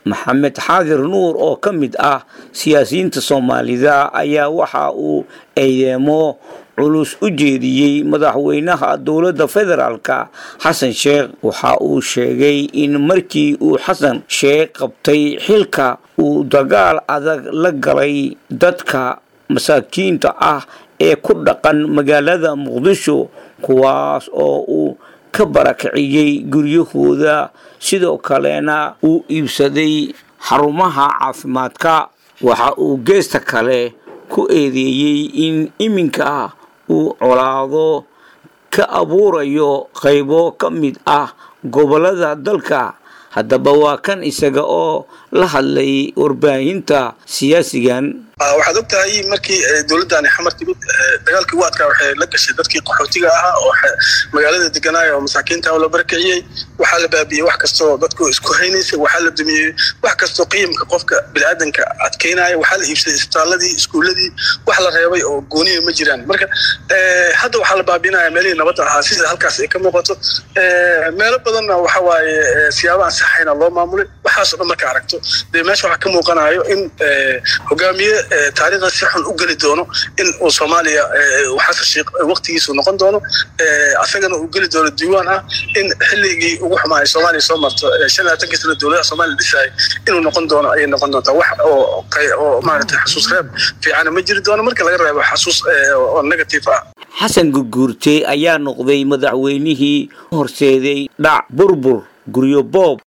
maxamed xaadir nuur oo ka mid ah siyaasiyiinta soomaalida ayaa waxa uu eedeemo culus u jeediyey madaxweynaha dowladda federaalka xasan sheekh waxa uu sheegay in markii uu xasan sheekh qabtay xilka uu dagaal adag la galay dadka masaakiinta ah ee ku dhaqan magaalada muqdisho kuwaas oo uu ka barakiciyey guryahooda sidoo kalena uu iibsaday xarumaha caafimaadka waxa uu geesta kale ku eedeeyey in iminka uu colaado ka abuurayo qaybo ka mid ah gobollada dalka haddaba waa kan isaga oo la hadlay warbaahinta siyaasigan waxaad og tahay markii dowladdaani xamar timid dagaalkii ugu adkaa waxay la gashay dadkii qaxootiga ahaa oo magaalada deganaaya oo masaakiinta la barakiciyey waxaa la baabiyey wax kastoo dadku isku haynaysay waxaa la dumiyey wax kastoo qiimka qofka biniaadanka adkeynaya waxaa la iibsaday isbitaaladii iskuuladii wax la reebay oo gooniya ma jiraan marka hadda waxaa la baabinaya meelihii nabadda ahaa sida halkaas ay ka muuqato meelo badanna waxa waaye siyaabahan saxayna loo maamulay waxaasoo dhan marka aragto dee meesha waxaa ka muuqanayo in hogaamiye taariikhda si xun u geli doono in uu soomaaliya xasan sheekh waqtigiisu noqon doono asagana uu geli doono diiwaan ah in xilligii ugu xumaaya soomaaliya soo marto shan labaatankii sana dowladaha soomaaliya dhisayay inuu noqon doono ayay noqon doontaa wax oo oo maaragtay xasuus reeb fiicana ma jiri doono marka laga reebo xasuus oo negative ah xasan gurguurte ayaa noqday madaxweynihii horseeday dhac burbur guryo boob